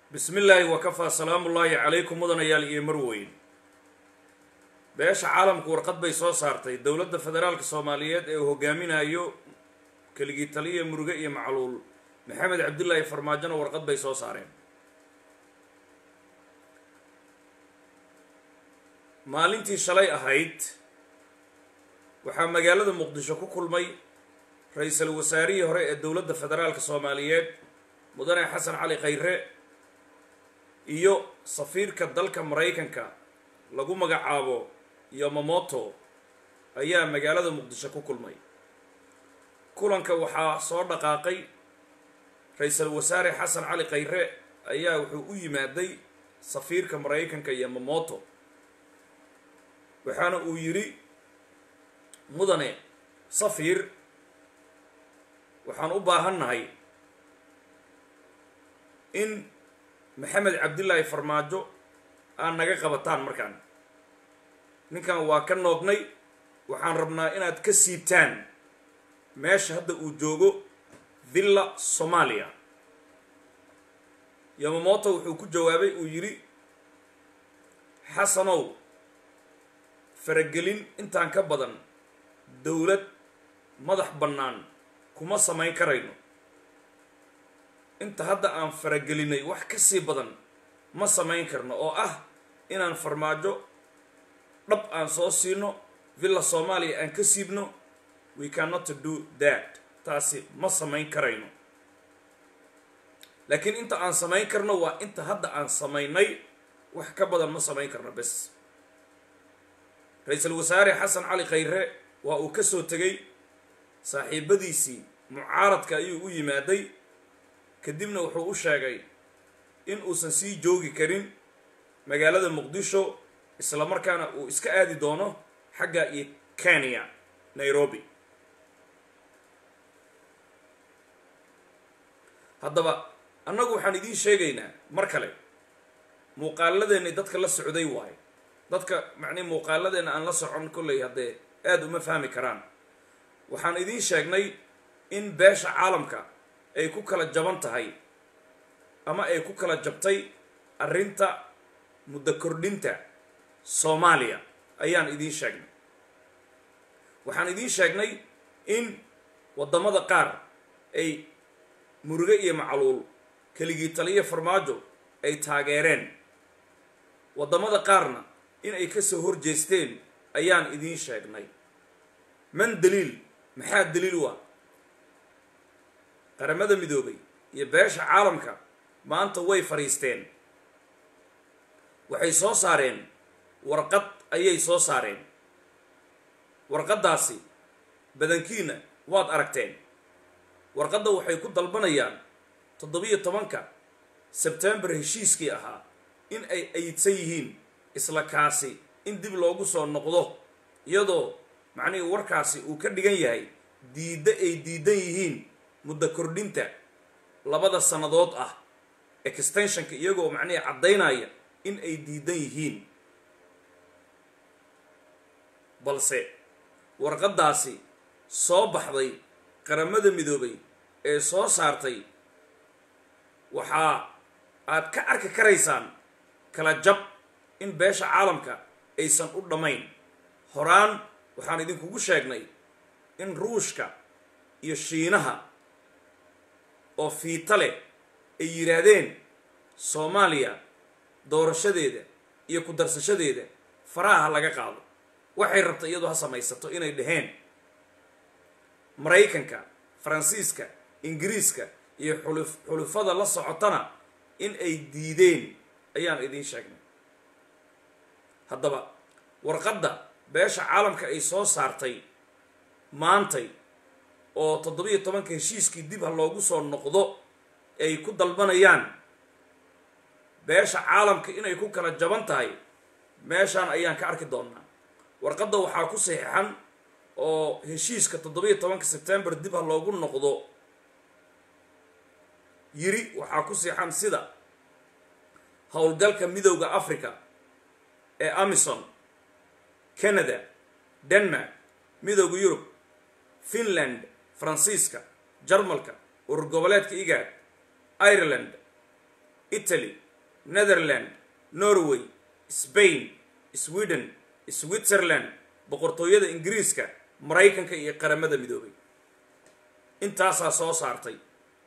bismi illaahi wakafaa salaamu ullaahi calaykum mudanayaal iyo marweyn beesha caalamku warqad bay soo saartay dowladda federaalka soomaaliyeed ee uu hogaaminayo keligii taliya muruge iyo macluul maxamed cabdillaahi farmaajona warqad bay soo saareen maalintii shalay ahayd waxaa magaalada muqdisho ku kulmay ra-iisul wasaarihii hore ee dowladda federaalka soomaaliyeed mudane xasan cali khayre iyo safiirka dalka maraykanka lagu magacaabo yomamoto ayaa magaalada muqdisho ku kulmay kulanka waxaa soo dhaqaaqay ra-iisul wasaare xasan cali khayre ayaa wuxuu u yimaaday safiirka maraykanka yomamoto waxaana uu yidhi mudane safiir waxaan u baahannahay in maxamed cabdillaahi farmaajo aad naga qabataan markaan ninkan waa ka noognay waxaan rabnaa inaad ka siibtaan meesha hadda uu joogo villa soomaaliya yomamoto wuxuu ku jawaabay uu yidhi xasanow faragelin intaan ka badan dowlad madax bannaan kuma samayn karayno inta hadda aan faragelinay wax ka sii badan ma samayn karno oo ah inaan farmaajo dhab aan soo siino villa soomaaliya aan ka siibno we cannot do that taasi ma samayn karayno laakiin inta aan samayn karno waa inta hadda aan samaynay wax ka badan ma samayn karno bes ra-iisul wasaare xasan cali khayre waa uu ka soo tegay saaxiibadiisii mucaaradka ayuu u yimaaday kadibna wuxuu u sheegay in uusan sii joogi karin magaalada muqdisho isla markaana uu iska aadi doono xagga iyo kenya nairobi haddaba annagu waxaan idiin sheegaynaa mar kale muuqaaladeenni dadka la socday waayo dadka macnii muuqaaladeenna aan la socon kolley haddee aada uma fahmi karaan waxaan idiin sheegnay in beesha caalamka ay ku kala jaban tahay ama ay ku kala jabtay arrinta muddo kordhinta soomaaliya ayaan idiin sheegnay waxaan idiin sheegnay in waddamada qaar ay muruge iyo macluul keligii taliya farmaajo ay taageereen waddamada qaarna in ay ka soo horjeesteen ayaan idiin sheegnay man daliil maxaa daliil waa qaramada midoobay iyo beesha caalamka maanta way fadhiisteen waxay soo saareen warqad ayay soo saareen warqaddaasi badankiina waad aragteen warqadda waxay ku dalbanayaan toddobiyo tobanka sebtembar heshiiskii ahaa in ay ayidsan yihiin isla kaasi in dib loogu soo noqdo iyadoo macnihii warkaasi uu ka dhigan yahay diidda ay diidan yihiin muddo kordhinta labada sannadood ah extensionka iyagoo macnihii caddaynaya in ay diidan yihiin balse warqaddaasi soo baxday qaramada midoobay ee soo saartay waxaa aad ka arki karaysaan kala jab in beesha caalamka aysan u dhammayn horaan waxaan idinkugu sheegnay in ruushka iyo shiinaha oo fiita leh ay yidhaahdeen soomaaliya doorashadeeda iyo ku darsashadeeda faraha laga qaado waxay rabta iyadoo ha samaysato inay dhaheen maraykanka faransiiska ingiriiska iyo xuluf xulufada la socotana in ay diideen ayaan idiin sheegnay haddaba warqadda beesha caalamka ay soo saartay maantay oo toddobiyo tobanka heshiiskii dib ha loogu soo noqdo ay ku dalbanayaan beesha caalamka inay ku kala jaban tahay meeshaan ayaan ka arki doonnaa warqadda waxaa ku saxiixan oo heshiiska toddobiyo tobanka sebtembar dib ha loogu noqdo yiri waxaa ku saxiixan sida howlgalka midowda africa ee amison canada denmark midowda yurub finland faransiiska jarmalka urur goboleedka igaad ireland italy netherland norway spain sweden switzerland boqortooyada ingiriiska maraykanka iyo qaramada midoobay intaasaa soo saartay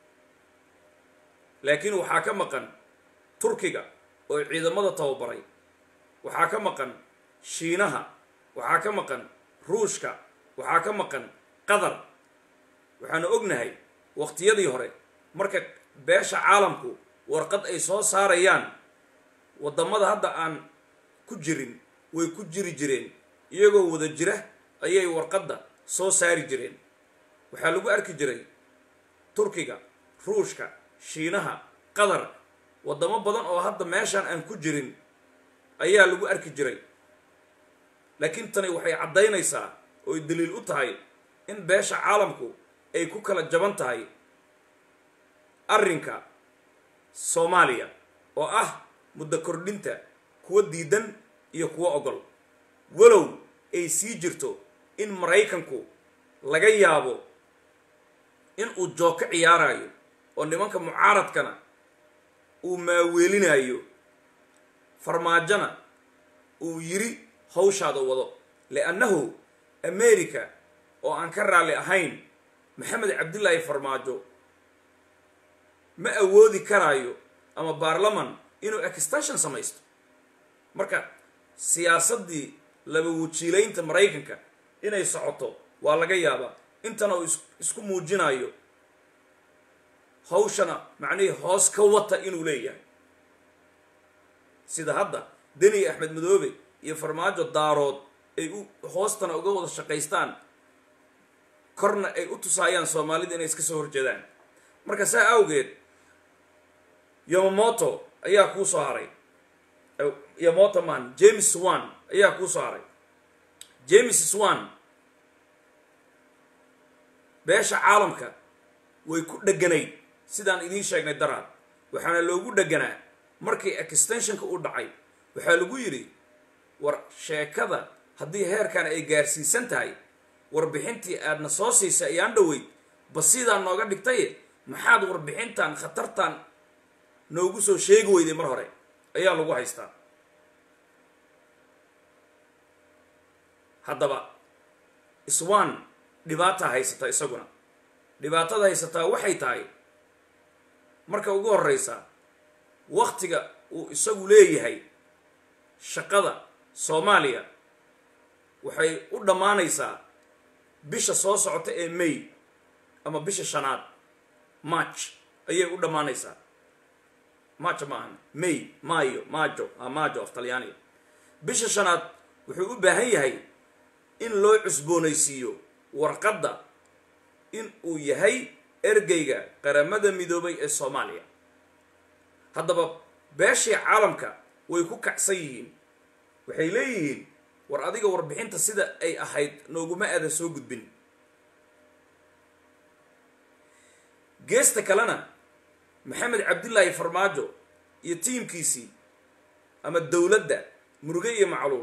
laakiin waxaa ka maqan turkiga oo ciidamada tababaray waxaa ka maqan shiinaha waxaa ka maqan ruushka waxaa ka maqan qatar waxaanu ognahay waqtiyadii hore marka beesha caalamku warqad ay soo saarayaan waddamada hadda aan ku jirin way ku jiri jireen iyagoo wada jira ayay warqadda soo saari jireen waxaa lagu arki jiray turkiga ruushka shiinaha qatar waddamo badan oo hadda meeshaan aan ku jirin ayaa lagu arki jiray laakiin tani waxay caddaynaysaa ooy daliil u tahay in beesha caalamku ay ku kala jaban tahay arrinka soomaaliya oo ah muddo kordhinta kuwa diidan iyo kuwa ogol walow ay sii jirto in maraykanku laga yaabo in uu joog ka ciyaarayo oo nimanka mucaaradkana uu maaweelinayo farmaajona uu yiri hawshaada wado liannahu america oo aan ka raalli ahayn maxamed cabdillaahi farmaajo ma awoodi karaayo ama baarlaman inuu extension samaysto marka siyaasaddii laba wajiilaynta maraykanka inay socoto waa laga yaabaa intana uu isku muujinayo hawshana macnihii hoos ka wata inuu leeyahay sida hadda deni axmed madoobe iyo farmaajo daarood ay u hoostana uga wada shaqaystaan korna ay u tusaayaan soomaalida inay iska soo horjeedaan marka saa awgeed yomamoto ayaa kuu soo haray yomoto man james swan ayaa kuu soo haray james swan beesha caalamka way ku dheganayd sidaan idiin sheegnay daraad waxaana loogu dheganaa markii extensionka u dhacay waxaa lagu yidhi war sheekada haddii heerkan ay gaarsiisan tahay warbixintii aadna soo siisay ayaan dhoweyd ba sidaa nooga dhigtaye maxaad warbixintan khatartan noogu soo sheegi weyday mar hore ayaa lagu haystaa haddaba iswan dhibaataa haysataa isaguna dhibaatada haysataa waxay tahay marka ugu horeysa waktiga uu isagu leeyahay shaqada soomaaliya waxay u dhammaanaysaa bisha soo socota ee may ama bisha shanaad march ayay u dhammaanaysaa march maahan may mayo majo a majo af talyaaniga bisha shanaad wuxuu u baahan yahay in loo cusboonaysiiyo warqadda in uu yahay ergeyga qaramada midoobay ee soomaaliya haddaba beeshii caalamka way ku kacsan yihiin waxay leeyihiin war adiga warbixinta sida ay ahayd nooguma aadan soo gudbin geesta kalena maxamed cabdillaahi farmaajo iyo tiimkiisii ama dowladda muruge iyo macluul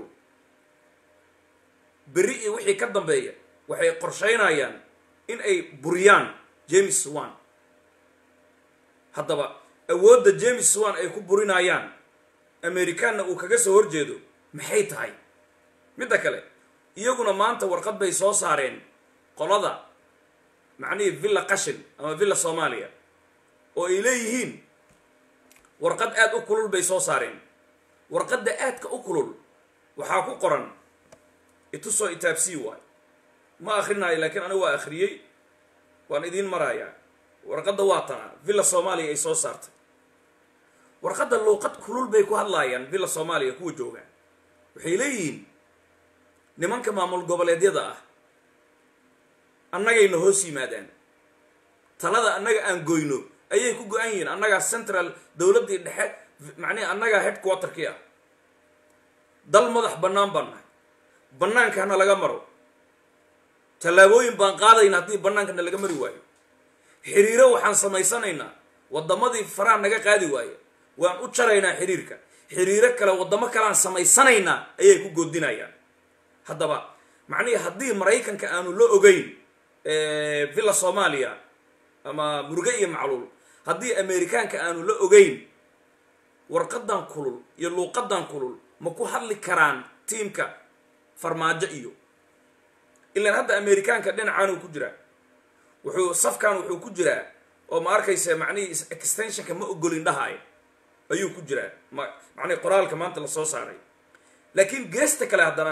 berri iyo wixii ka dambeeya waxay qorshaynayaan in ay buriyaan james swan haddaba awoodda james swan ay ku burinayaan amerikaanna uu kaga soo horjeedo maxay tahay midda kale iyaguna maanta warqad bay soo saareen qolada macnihii villa qashin ama villa soomaaliya oo ay leeyihiin warqad aada u kulul bay soo saareen warqadda aadka u kulul waxaa ku qoran itusoo itaabsii waay ma akrinaayo laakiin anigu waa akhriyey waan idiin marayaa warqadda waa tanaa villa soomaaliya ay soo saartay warqadda luuqad kulul bay ku hadlaayaan villa soomaaliya kuwa jooga waxay leeyihiin nimanka maamul goboleedyada ah annagayna hoos yimaadaan talada annaga aan goyno ayay ku go-an yihiin annagaa central dowladdii dhexe macnihi annagaa headquarterkii ah dal madax bannaan baan nahay bannaankana laga maro tallaabooyin baan qaadayna haddii bannaankana laga mari waayo xiriiro waxaan samaysanaynaa waddamadii faraha naga qaadi waaye waan u jaraynaa xiriirka xiriiro kale waddamo kaleaan samaysanaynaa ayay ku goodinayaan haddaba macnihii haddii maraykanka aanu la ogeyn villa soomaaliya ama muruge iyo macluul haddii amerikaanka aanu la ogeyn warqadan kulul iyo luuqadan kulul ma ku hadli karaan tiimka farmaajo iyo ilaan hadda amerikaanka dhinacan uu ku jiraa wuxuu safkan wuxuu ku jiraa oo ma arkaysa macnihii extensionka ma ogolin dhahayo ayuu ku jiraa ma macnihi qoraalka maanta la soo saaray laakiin geesta kale haddana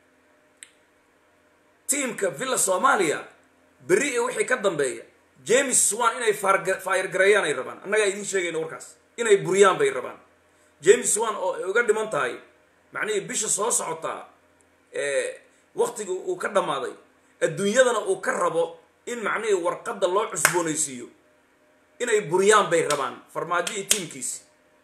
tiimka villa soomaaliya berri iyo wixii ka dambeeya james swan inay fayr gareeyaan ay rabaan annagaa idiin sheegayna warkaas inay buriyaan bay rabaan james swan oo ay uga dhiman tahay macnihii bisha soo socotaa waktiga uu ka dhammaaday adduunyadana uu ka rabo in macnihii warqadda loo cusboonaysiiyo inay buriyaan bay rabaan farmaajo iyo tiimkiisi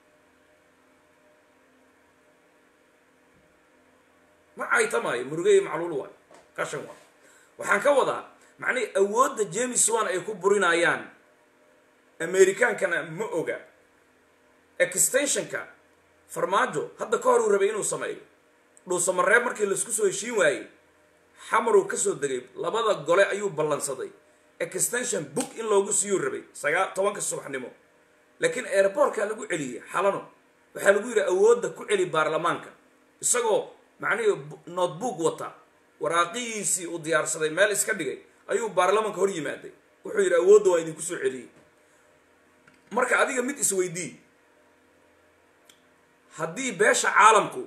ma caytamaayo muruge iyo macluul waay qashan waay waxaan ka wadaa macnihii awoodda james swan ay ku burinayaan amerikaankana ma oga extensionka farmaajo hadda ka hor uu rabay inuu sameeyo dhuusamareeb markii laisku soo heshiin waayey xamaruu kasoo degay labada gole ayuu ballansaday extension book in loogu siiyuu rabay sagaa tobanka subaxnimo laakiin airbortka lagu celiyey xalano waxaa lagu yidhi awoodda ku celi baarlamaanka isagoo macnihii notebook wata waraaqihiisii uu diyaarsaday meel iska dhigay ayuu baarlamaanka hor yimaaday wuxuu yidhi awoodda waa idinku soo celiyey marka adiga mid isweydii haddii beesha caalamku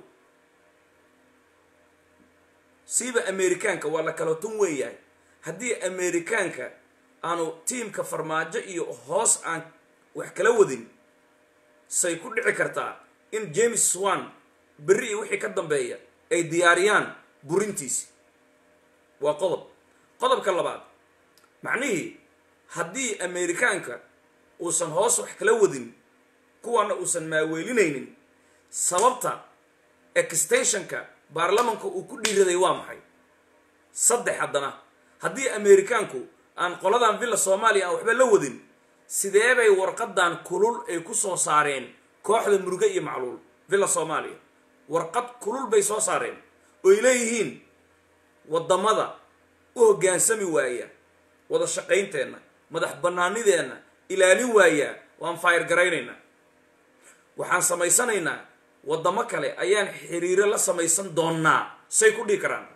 siiba amerikaanka waa la kala tun weeyahay haddii amerikaanka aanu tiimka farmaajo iyo hoos aan wax kala wadin say ku dhici kartaa in james swan berri iyo wixii ka dambeeya ay diyaariyaan burintiisi waa qodob qodobka labaad macnihii haddii amerikaanka uusan hoos wax kala wadin kuwaana uusan maaweelinaynin sababta extensionka baarlamanka uu ku dhiiraday waa maxay saddex haddana haddii amerikaanku aan qoladan villa soomaaliya aan waxba la wadin sidee bay warqadan kulul ay ku soo saareen kooxda muruge iyo macluul villa soomaaliya warqad kulul bay soo saareen ooy leeyihiin waddamada u hoggaansami waaya wada shaqaynteenna madax bannaanideenna ilaalin waayaa waan fayr garaynaynaa waxaan samaysanaynaa waddamo kale ayaan xiriiro la samaysan doonnaa say ku dhihi karaan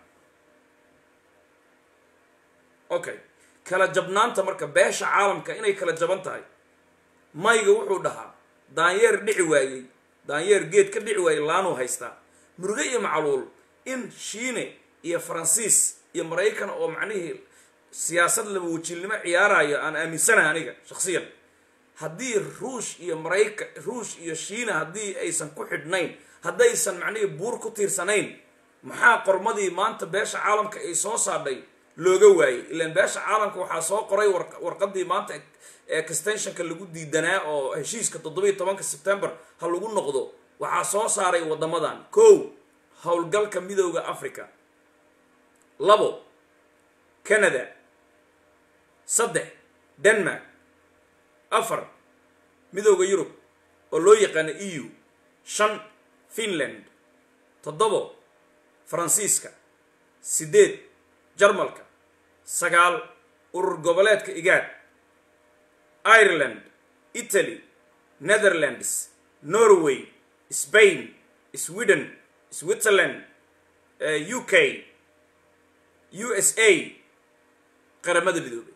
okay kala jabnaanta marka beesha caalamka inay kala jaban tahay mayga wuxuu dhahaa daanyeer dhici waayey daanyeer geed ka dhici waayey laanuu haystaa muruge iyo macluul in shiine iyo faransiis iyo maraykan oo macnihii siyaasad laba wajiilnimo ciyaarayo aan aaminsanahay aniga shaksiyan haddii ruush iyo maraykan ruush iyo shiina haddii aysan ku xidhnayn haddaysan macnihii buur ku tiirsanayn maxaa qormadii maanta beesha caalamka ay soo saadhay looga waayey ilaan beesha caalamka waxaa soo qoray warqadii maanta extensionka lagu diidanaa oo heshiiska toddobiiyo tobanka sebtembar ha lagu noqdo waxaa soo saaray waddamadan kow howlgalka midooda africa labo canada saddex denmark afar midooda yurub oo loo yaqaano e u shan finland toddobo faransiiska siddeed jarmalka sagaal urur goboleedka igaad ireland italy netherlands norway spain sweden switzerland u k u s a qaramada midoobay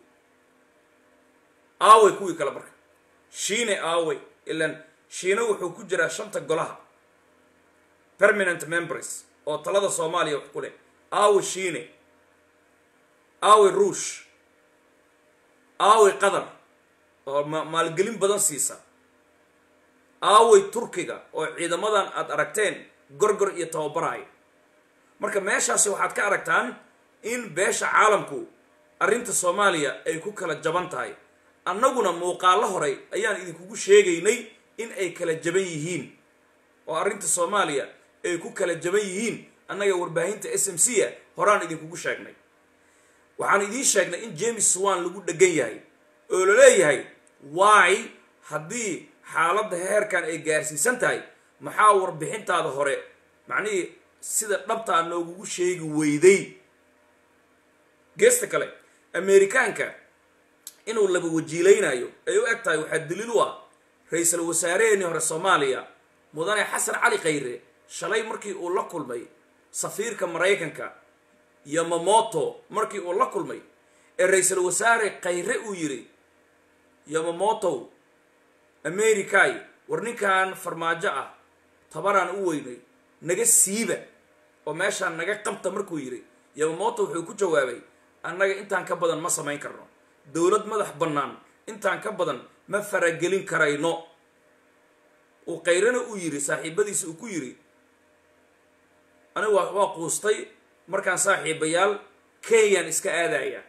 aaway kuwii kale marka shiine aaway ilaan shiine wuxuu ku jiraa shanta golaha permanent members oo talada soomaaliya wax ku leh aaway shiine aaway ruush aaway qatar oo maalgelin badan siisa aaway turkiga oo ciidamadan aad aragteen gorgor iyo tababaraay marka meeshaasi waxaad ka aragtaan in beesha caalamku arrinta soomaaliya ay ku kala jaban tahay annaguna muuqaallo horay ayaan idinkugu sheegaynay in ay kala jaban yihiin oo arrinta soomaaliya ay ku kala jaban yihiin annaga warbaahinta s m c a horaan idinkugu sheegnay waxaan idiin sheegnay in james swan lagu dhegan yahay oo la leeyahay why haddii xaaladda heerkan ay gaarsiisan tahay maxaa warbixintaada hore macnihii sida dhabtaa noogugu sheegi weyday geesta kale amerikaanka inuu laba wajiilaynayo ay u eg tahay waxaa daliil u ah ra-iisul wasaaraheenii hore soomaaliya mudane xasan cali khayre shalay markii uu la kulmay safiirka maraykanka yomamoto markii uu la kulmay ee ra-iisul wasaare khayre uu yidhi yomamotow americay war ninkan farmaajo ah tabaraan u weynay naga siiba oo meeshaan naga qabta markuu yidhi yomamoto wuxuu ku jawaabay annaga intaan ka badan ma samayn karno dowlad madax bannaan intaan ka badan ma faragelin karayno uu kayrana uu yidhi saaxiibadiisa uu ku yidhi anigu waa waa quustay markaan saaxiibayaal kenyaan iska aadaya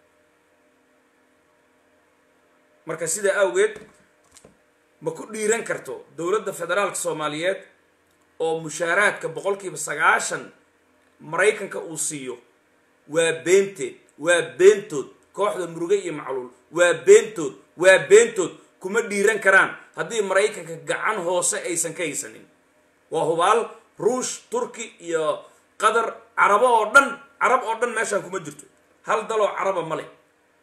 marka sidaa awgeed ma ku dhiiran karto dowladda federaalka soomaaliyeed oo mushaaraadka boqolkiiba sagaashan maraykanka uu siiyo waa beenteed waa beentood kooxda muruge iyo macluul waa beentood waa beentood kuma dhiiran karaan haddii maraykanka gacan hoose aysan ka haysanin waa hubaal ruush turki iyo qatar carabo oo dhan carab oo dhan meeshaan kuma jirto hal daloo caraba ma leh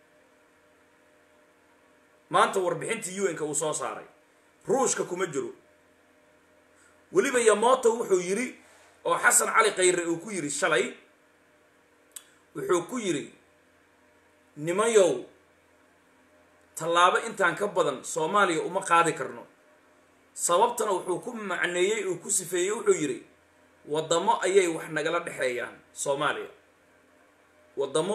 maanta warbixintii u n-ka uu soo saaray ruushka kuma jiro weliba yamoto wuxuu yidhi oo xasan cali khayre uu ku yidhi shalay wuxuu ku yidhi nimayow tallaabo intaan ka badan soomaaliya uma qaadi karno sababtana wuxuu ku macneeyey uu ku sifeeyey wuxuu yidhi waddamo ayay wax nagala dhexeeyaan soomaaliya waddamo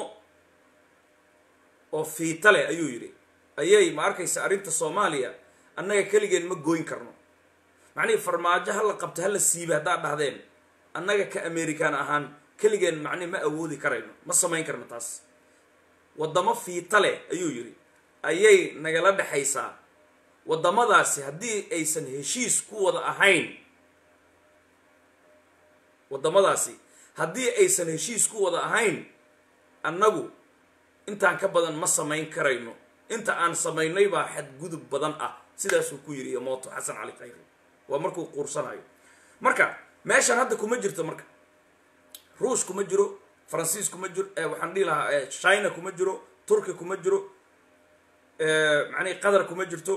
oo fiita leh ayuu yidhi ayay ma arkaysa arrinta soomaaliya annaga keligeen ma gooyn karno macnihii farmaajo ha la qabto ha la siiba haddaad dhahdeen annaga ka american ahaan keligeen macnihi ma awoodi karayno ma samayn karno taas waddamo fiita leh ayuu yidhi ayay nagala dhexaysaa waddamadaasi haddii aysan heshiis ku wada ahayn waddamadaasi haddii aysan heshiis ku wada ahayn annagu intaan ka badan ma samayn karayno inta aan samaynay baa xadgudub badan ah sidaasuu ku yidhi yomoto xasan cali khayre waa markuu quursanayo marka meeshaan hadda kuma jirto marka ruush kuma jiro faransiis kuma jiro waxaan dhihi lahaa china kuma jiro turki kuma jiro macnihi qatar kuma jirto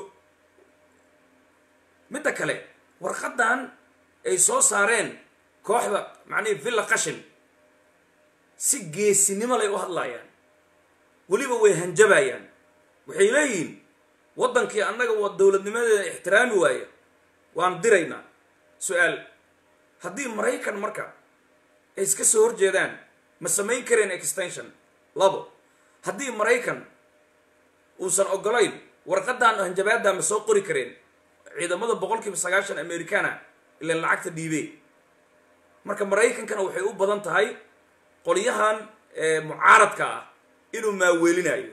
midda kale warqaddan ay soo saareen kooxda macnihi villa qashin si geesinimo lay u hadlaayaan weliba way hanjabayaan waxay leeyihiin waddankii annaga waa dowladnimadeeda ixtiraami waaya waan diraynaa su-aal haddii maraykan marka ay iska soo horjeedaan ma samayn kareen extension labo haddii maraykan uusan ogolayn warqadan hanjabaadda ma soo qori kareen ciidamada boqol kiiba sagaashan americana ilan lacagta dhiibee marka maraykankana waxay u badan tahay qolyahan mucaaradka ah inuu maaweelinayo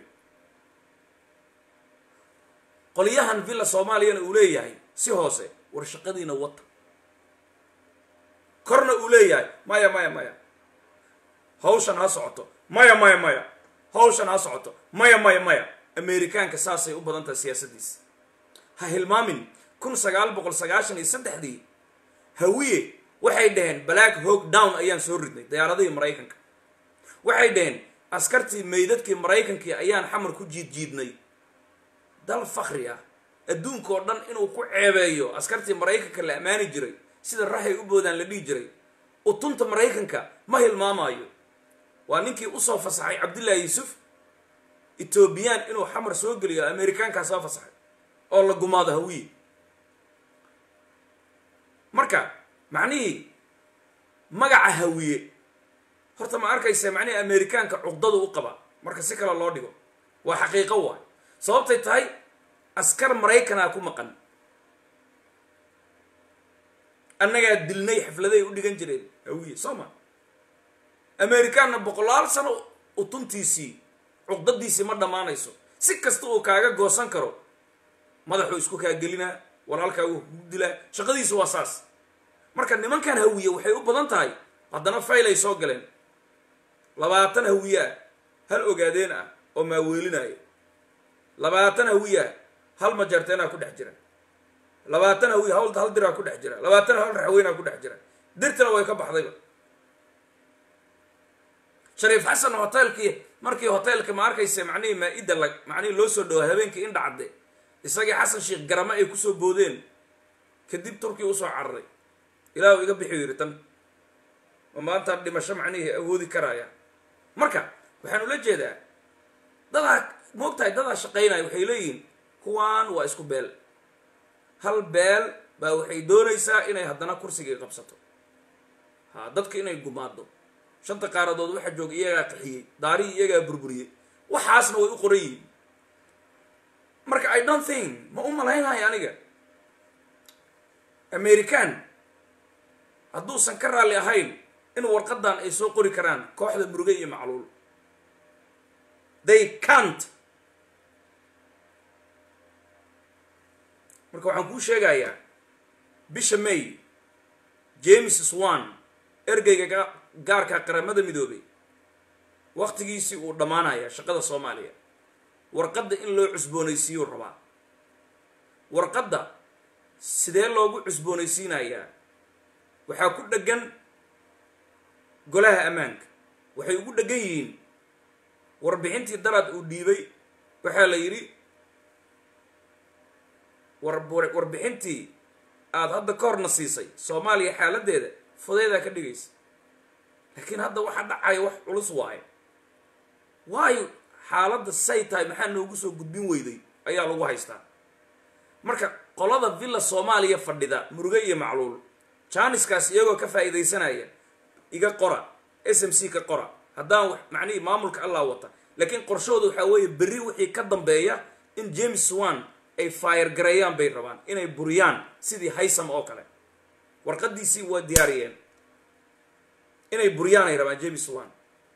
qolyahan villa soomaaliyana uu leeyahay si hoose war shaqadiina wata korna uu leeyahay maya maya maya hawshan ha socoto maya maya maya hawshan ha socoto maya maya maya amerikaanka saasay u badan tahay siyaasaddiisa ha hilmaamin kun sagaal boqol sagaashan iyo saddexdii hawiye waxay dhaheen black hog down ayaan soo ridnay diyaaradihii maraykanka waxay dhaheen askartii meydadkii maraykankii ayaan xamar ku jiid jiidnay dal fakri ah adduunka oo dhan inuu ku ceebeeyo askartii maraykanka la ammaani jiray sida rahay u boodaan la dhihi jiray utunta maraykanka ma hilmaamaayo waa ninkii usoo fasaxay cabdullaahi yuusuf etoobiyaan inuu xamar soo geliyo amerikaankaa soo fasaxay oo la gumaado hawiye marka macnihii magaca hawiye horta ma arkaysa macnihii amerikaanka cuqdadu u qaba marka si kale loo dhigo waa xaqiiqo waay sababtay tahay askar maraykanaa ku maqan annagaa dilnay xafladay u dhigan jireen hawiye soo ma amerikaanna boqolaal sano utuntiisii cuqdadiisii ma dhammaanayso si kasta uu kaaga goosan karo madaxuu isku kaagelinaa walaalkaagu kugu dilaa shaqadiisu waa saas marka nimankan hawiye waxay u badan tahay haddana fayl ay soo galeen labaatan hawiye ah hal ogaadeen ah oo maaweelinaayo labaatan hawiye ah hal majarteenaa ku dhex jira labaatan hawiye hawl hal diraa ku dhex jira labaatan hal raxweynaa ku dhex jira dirtina way ka baxdayba shariif xasan hoteelkii markii hoteelka ma arkaysa macnihii maa-ida la macnihii loo soo dhawaa habeenkii indha cadde isagii xasan sheekh garamo ay kusoo boodeen kadib turkiya usoo cararay ilaahu iga bixi yiri tan ma maantaan dhimasho macnihii awoodi karaya marka waxaan ula jeedaa dadaa moogtahay dadaa shaqaynaya waxay leeyihiin kuwaan waa isku beel hal beel baa waxay doonaysaa inay haddana kursigii qabsato ha dadka inay gumaado shanta qaaradood waxa jooga iyagaa qaxiyey daarihii iyagaa burburiyey waxaasna way u qoran yihiin marka i don't think ma u malaynhayo aniga american hadduusan ka raalli ahayn in warqadan ay soo qori karaan kooxda muruge iyo macluul they cant marka waxaan kuu sheegayaa bisha may james swan ergeyga gaarka qaramada midoobay waktigiisii uu dhammaanaya shaqada soomaaliya warqadda in loo cusboonaysiiyuu rabaa warqadda sidee loogu cusboonaysiinayaa waxaa ku dheggan golaha ammaanka waxay ugu dheggan yihiin warbixintii daraad uu dhiibay waxaa la yidhi warbixintii aada hadda ka horna siisay soomaaliya xaaladdeeda fudaydaa ka dhigaysa laakiin hadda waxaa dhacaya wax culus waayo waayo xaaladda say tahay maxaa noogu soo gudbin weyday ayaa lagu haystaa marka qolada villa soomaaliya fadhida muruge iyo macluul janiskaas iyagoo ka faa'iidaysanaya iga qora s m c ka qora haddaan wax macnihii maamulka allah wata laakiin qorshooda waxaa weeye berri wixii ka dambeeya in james swan ay fire gareeyaan bay rabaan inay buriyaan sidii haysam oo kale warqadiisii waa diyaariyeen inay buriyaan ay rabaan james swan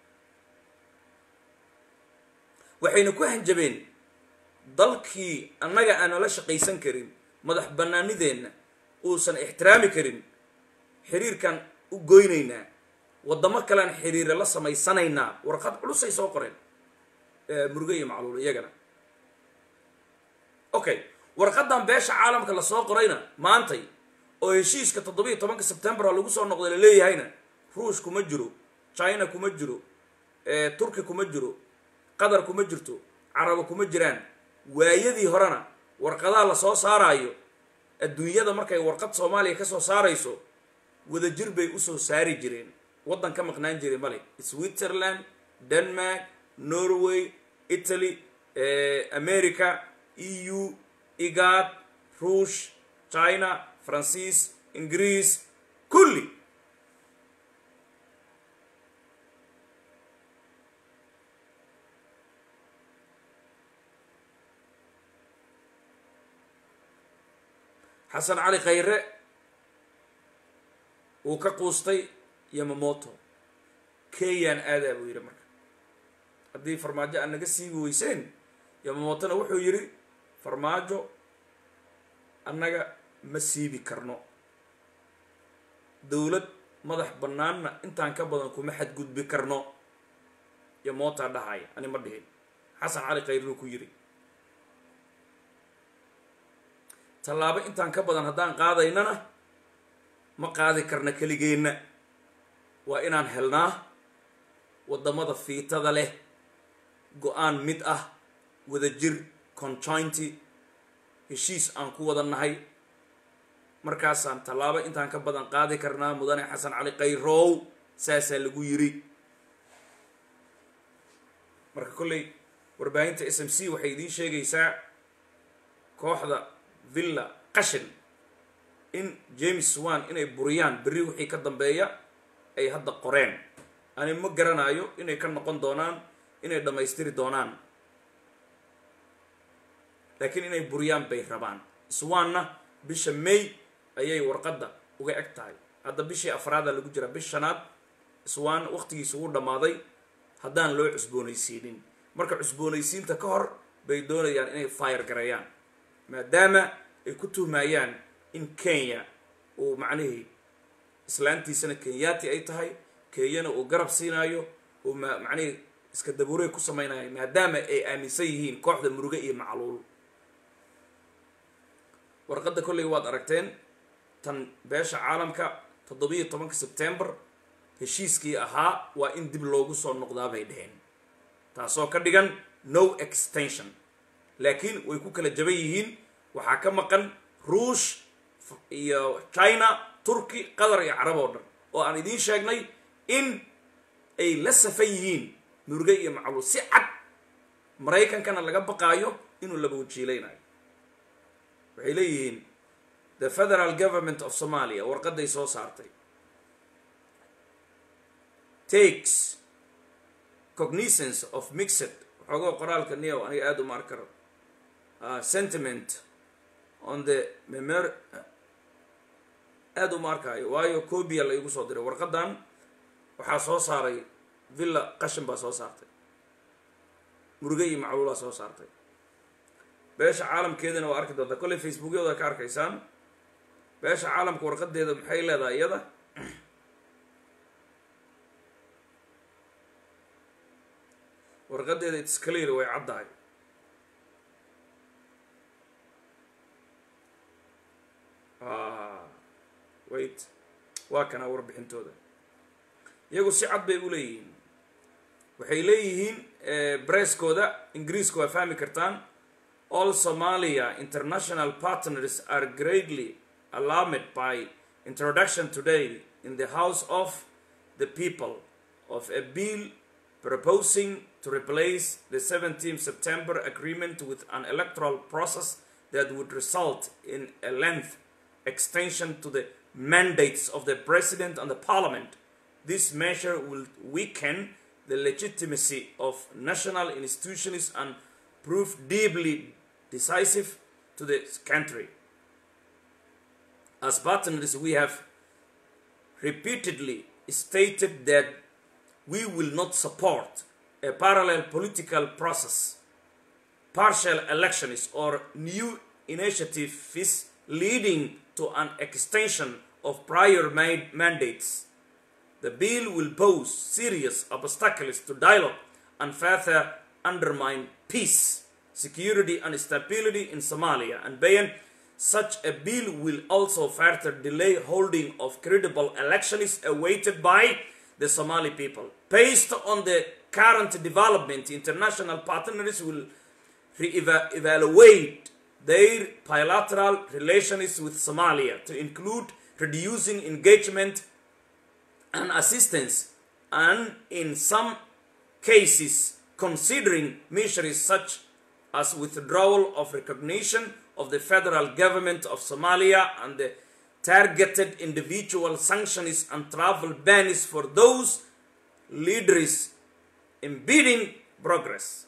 waxayna ku hanjabeen dalkii annaga aan nala shaqaysan karin madax bannaanideenna uusan ixtiraami karin xiriirkan u goynaynaa waddamo kalean xiriira la samaysanaynaa warqad culusay soo qoreen muruge iyo macluul iyagana okay warqadan beesha caalamka lasoo qorayna maantay oo heshiiska toddobiiyo tobanka sebtembar lagu soo noqday laleeyahayna ruush kuma jiro china kuma jiro turki kuma jiro qatar kuma jirto carabo kuma jiraan waayadii horena warqadaha lasoo saaraayo adduunyada markay warqad soomaaliya kasoo saarayso wadajir bay usoo saari jireen waddan ka maqnaan jiray male switzerland denmark norway italy america e u igad ruush china faransiis ingiriis kulli xasan cali khayre wuu ka quustay yamamoto kenyaan aadaa buu yidhi marka haddii farmaajo aan naga siibi weyseen yamamotona wuxuu yidhi farmaajo annaga ma siibi karno dowlad madax bannaanna intaan ka badan kuma xadgudbi karno yamotaa dhahaya ani ma dhihin xasan cali khayruu ku yidhi tallaabo intaan ka badan haddaan qaadaynana ma qaadi karna keligeenna waa inaan helnaa waddamada fiitada leh go-aan mid ah wadajir conjointy heshiis aan ku wada nahay markaasaan tallaabo intaan ka badan qaadi karnaa mudane xasan cali khayrow saasaa lagu yiri marka kolley warbaahinta s m c waxay idiin sheegaysaa kooxda villa qashin in james swan inay buriyaan berri wixii ka dambeeya ay hadda qoreen ani ma garanayo inay ka noqon doonaan inay dhammaystiri doonaan laakiin inay buriyaan bay rabaan swanna bisha may ayay warqadda uga eg tahay hadda bishii afraada lagu jiraa bish shanaad swan waqtigiisa ugu dhammaaday haddaan loo cusboonaysiinin marka cusboonaysiinta ka hor bay doonayaan inay fire gareeyaan maadaama ay ku tuhmayaan in kenya uu macnihii islaantiisana kenyaati ay tahay kenyana uu garab siinaayo uu ma macnihii iska dabuuray ku samaynayo maadaama ay aaminsan yihiin kooxda muruge iyo macluul warqadda kolley waad aragteen tan beesha caalamka toddobiiyo tobanka sebtembar heshiiskii ahaa waa in dib loogu soo noqdaa bay dheheen taasoo ka dhigan no extension laakiin way ku kala jaban yihiin waxaa ka maqan ruush iyo china turki qatar iyo carab oo dhan oo aan idiin sheegnay in ay la safan yihiin murge iyo macluul si cad maraykankana laga baqaayo inuu laba wajiilaynayo waxay leeyihiin the federal government of somalia warqaday soo saartay takes cognizance of mixed waxoogoo qoraalka neo aniga aada uma arkaro sentiment on the memor aada uma arkaayo waayo cobia la igu soo diray warqadan waxaa soo saaray villa qashin baa soo saartay muruge iyo macluulaa soo saartay beesha caalamkeedana waa arki doontaa kolley facebookyada ka arkaysaan beesha caalamka warqadeeda maxay leedahay iyada warqadeeda its clear way caddahay wait waa kanaa warbixintooda iyagu si cad bay u leeyihiin waxay leeyihiin breskooda ingiriiska waa fahmi kartaan all somalia international partners are greatly alarmed by introduction today in the house of the people of a bill proposing to replace the 17th September agreement with an electoral process that would result in a length extension to the mandates of the president and the parliament. This measure will weaken the legitimacy of national institutions and prove deeply decisive to the country. As partners, we have repeatedly stated that we will not support a parallel political process, partial elections, or new initiatives leading to an extension of prior made mandates. The bill will pose serious obstacles to dialogue and further undermine peace, security, and stability in Somalia. And Bayan, such a bill will also further delay holding of credible elections awaited by the Somali people. Based on the current development, international partners will re-evaluate their bilateral relations with Somalia to include reducing engagement and assistance, and in some cases, considering measures such as withdrawal of recognition of the federal government of Somalia and the targeted individual sanctions and travel bans for those leaders impeding progress.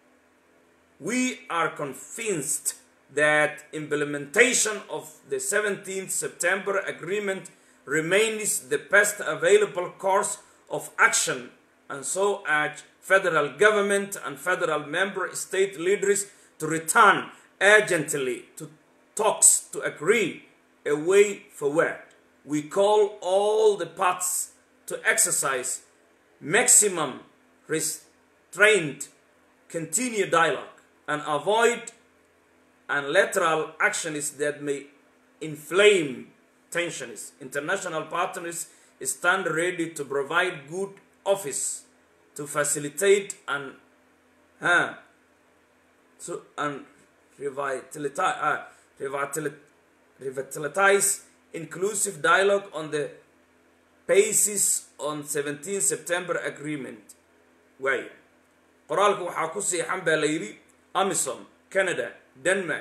We are convinced that implementation of the 17th September Agreement remains the best available course of action and so urge federal government and federal member state leaders to return urgently to talks to agree a way forward. We call all the parties to exercise maximum restraint, continue dialogue, and avoid unilateral actions that may inflame tensions. International partners stand ready to provide good office to facilitate and uh, to and revitalize, uh, revitalize, revitalize inclusive dialogue on the basis on 17 September agreement. Waaya qoraalka waxaa ku siixan baa la yidhi amisom canada denmark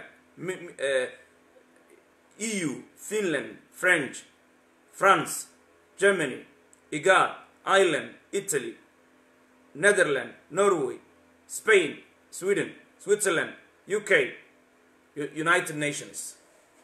eu finland french france germany igad ireland italy netherland norway spain sweden switzerland uk united nations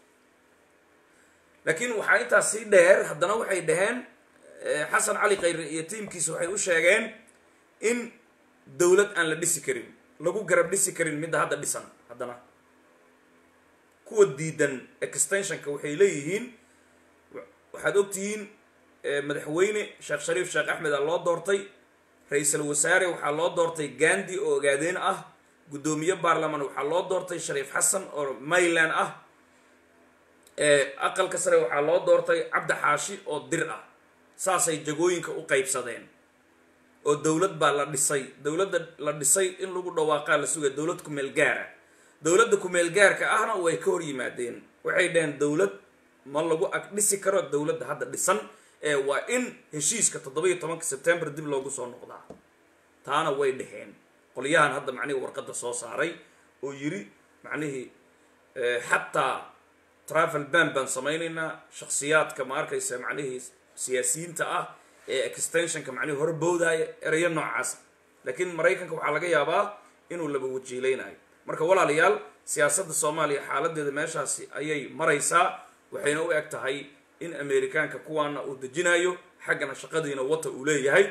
laakiin waxaa intaas sii dheer haddana waxay dhaheen xasan cali khayre iyo tiimkiisa waxay u sheegeen in dowlad aan la dhisi karin lagu garab dhisi karin midda hadda dhisan haddana kuwa diidan extensionka waxay leeyihiin waxaad ogtihiin madaxweyne sheekh shariif sheekh axmed aa loo doortay ra-iisul wasaare waxaa loo doortay gandi oo ogaadeen ah guddoomiye baarlamaan waxaa loo doortay shariif xasan oo mayland ah aqalka sare waxaa loo doortay cabdi xaashi oo dir ah saasay jagooyinka u qaybsadeen oo dowlad baa la dhisay dowladda la dhisay in lagu dhawaaqaa la sugaya dowlad kumeel gaara dowladda kumeel gaarka ahna way ka hor yimaadeen waxay dhaheen dowlad ma lagu ag dhisi karo dowladda hadda dhisan ee waa in heshiiska toddoba-iyo tobanka sebtembar dib loogu soo noqdaa taana way dheheen qolyahan hadda macnihii warqadda soo saaray oo yiri macnihii xataa travel ban baan samaynaynaa shaksiyaadka ma arkaysa macnihii siyaasiyiinta ah ee extensionka macnihii hore boodaya erayo noocaas laakiin maraykanka waxaa laga yaabaa inuu laba wajiilaynayo marka walaalayaal siyaasadda soomaaliya xaaladeeda meeshaasi ayay maraysaa waxayna u eg tahay in amerikaanka kuwaana uu dejinayo xaggana shaqadiina wata uu leeyahay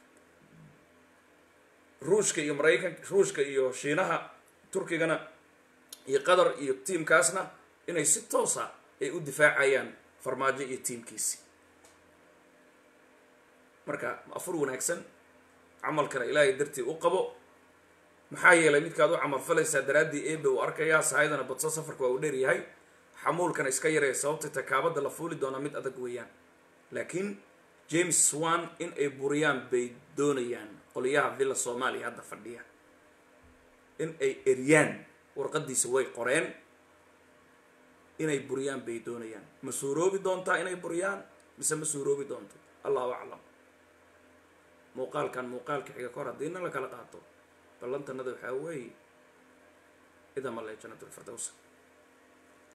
ruushka iyo maraykan ruushka iyo shiinaha turkigana iyo qatar iyo tiimkaasna inay si toosa ay u difaacayaan farmaajo iyo tiimkiisi marka afur wanaagsan camalkana ilaahay dartii u qabo maxaa yeelay midkaad u camal falaysaa daraaddii ebe uu arkayaa sahaydana badso safarka waa uu dheeryahay xamuulkana iska yaraya sababta takaabadda la fuuli doonaa mid adag weeyaan laakiin james swan in ay buriyaan bay doonayaan qoliyaha villa soomaaliya hadda fadhiya in ay eryaan warqadiisa way qoreen inay buriyaan bay doonayaan ma suuroobi doontaa inay buriyaan mise ma suuroobi doonto allahu aclam muuqaalkan muuqaalka xiga kor haddiina la kala qaato ballantanada waxaa weeye idama le janat lfirdows